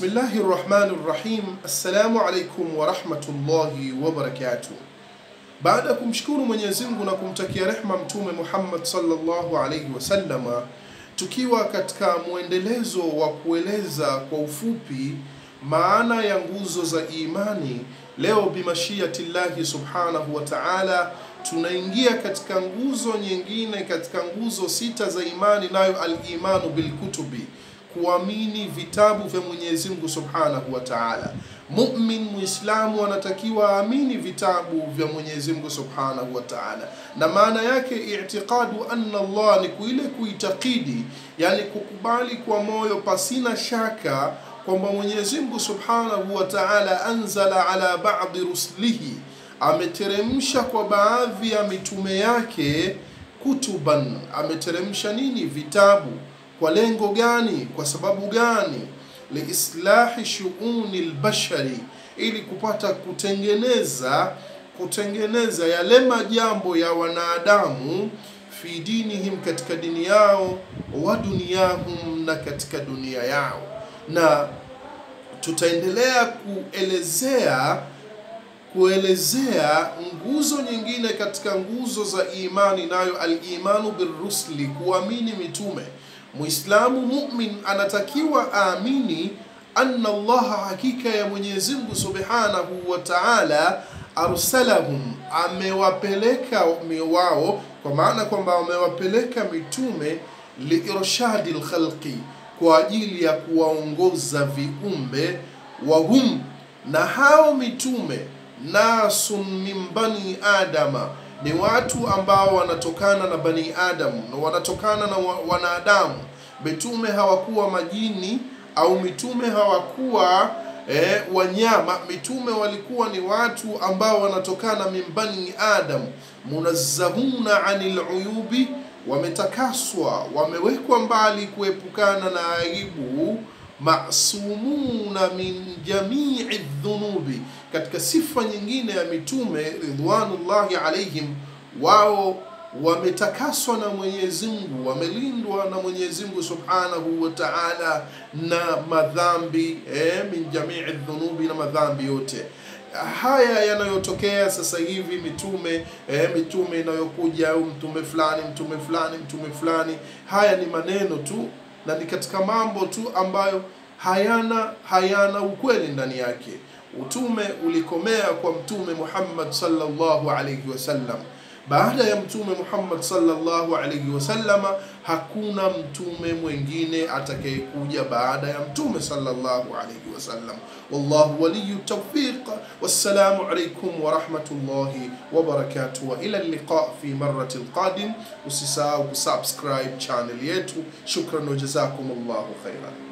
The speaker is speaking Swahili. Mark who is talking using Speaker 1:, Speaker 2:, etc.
Speaker 1: Bismillahi rahmani rahim. Assalamu alaikum warahmatullahi wabarakatuh. Baada ya kumshukuru Mwenyezi Mungu na kumtakia rehma Mtume Muhammad sallallahu alaihi wasallama, tukiwa katika mwendelezo wa kueleza kwa ufupi maana ya nguzo za imani, leo bimashiatillahi subhanahu wa ta'ala tunaingia katika nguzo nyingine katika nguzo sita za imani, nayo al-imanu bilkutubi kuamini vitabu vya Mwenyezi Mungu Subhanahu wa Ta'ala. Mu'min Muislamu anatakiwa aamini vitabu vya Mwenyezi Mungu Subhanahu wa Ta'ala, na maana yake i'tiqadu anna Allah ni kuile kuitakidi, yani kukubali kwa moyo pasina shaka kwamba Mwenyezi Mungu Subhanahu wa Ta'ala anzala ala ba'di rusulihi, ameteremsha kwa baadhi ya mitume yake kutuban, ameteremsha nini? Vitabu kwa lengo gani? Kwa sababu gani? liislahi shuuni lbashari, ili kupata kutengeneza kutengeneza yale majambo ya wanadamu, fi dinihim, katika dini yao, wa duniyahum, na katika dunia yao. Na tutaendelea kuelezea kuelezea nguzo nyingine katika nguzo za imani, nayo al-imanu birrusuli, kuamini mitume. Muislamu mumin anatakiwa aamini anna Allaha, hakika ya Mwenyezi Mungu Subhanahu wa Ta'ala, arsalahum, amewapeleka wao, kwa maana kwamba amewapeleka mitume liirshadi lkhalqi, kwa ajili ya kuwaongoza viumbe, wahum, na hao mitume nasun min bani adama ni watu ambao wanatokana na bani Adamu na wanatokana na wanadamu. Mitume hawakuwa majini au mitume hawakuwa eh, wanyama. Mitume walikuwa ni watu ambao wanatokana min bani Adam, munazzahuna anil uyubi, wametakaswa, wamewekwa mbali kuepukana na aibu masumuna min jamii dhunubi. Katika sifa nyingine ya mitume ridwanullahi alaihim, wao wametakaswa na Mwenyezi Mungu, wamelindwa na Mwenyezi Mungu subhanahu wa taala na madhambi eh, min jamii dhunubi, na madhambi yote haya yanayotokea sasa hivi mitume eh, mitume inayokuja au mtume fulani mtume fulani mtume fulani, haya ni maneno tu na ni katika mambo tu ambayo hayana hayana ukweli ndani yake. Utume ulikomea kwa Mtume Muhammad sallallahu alayhi wasallam. Baada ya Mtume Muhammad sallallahu alayhi wasallama hakuna mtume mwingine atakayekuja baada ya Mtume sallallahu alayhi wasallam. Wallahu waliyu tawfiq. Wassalamu alaykum wa rahmatullahi wa barakatuh, wa ila liqa fi marrati alqadim. Usisahau kusubscribe channel yetu. Shukran wa jazakumullahu khairan.